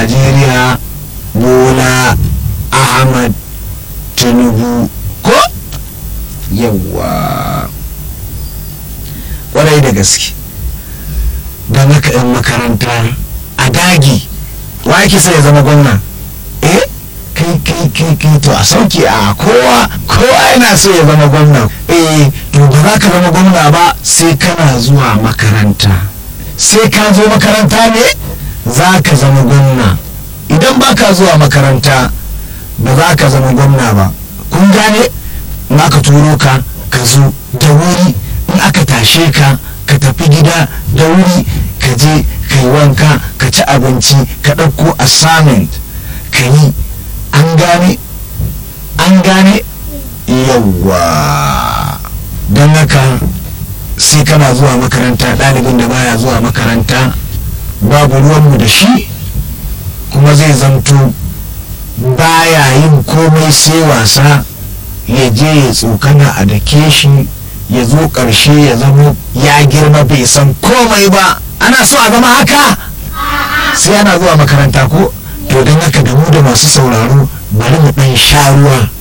najeriya bola ahmad tinubu ko yawwa kwarai da gaske don haka 'yan makaranta a dagi wa yake sai ya zama gwamna eh kai kai kai kai to a sauki a kowa kowa yana so ya zama gwamna eh to ba za ka zama gwamna ba sai kana zuwa makaranta sai ka zo makaranta ne za ka zama gwamna idan ba ka zuwa makaranta ba za ka zama gwamna ba kun gane in aka turo ka ka zo da wuri in aka tashe ka ka tafi gida da wuri ka je ka yi wanka ka ci abinci ka ɗauko assignment ka yi an gane an gane yawwa don haka sai kana zuwa makaranta ɗalibin da baya zuwa makaranta babu ruwanmu da shi kuma zai zamto baya yin komai sai wasa ya je ya tsokana a dake shi ya zo ƙarshe ya zama ya girma bai san komai ba ana so a zama haka sai ana zuwa makaranta ko to don haka da mu da masu sauraro bari mu ɗan sha ruwa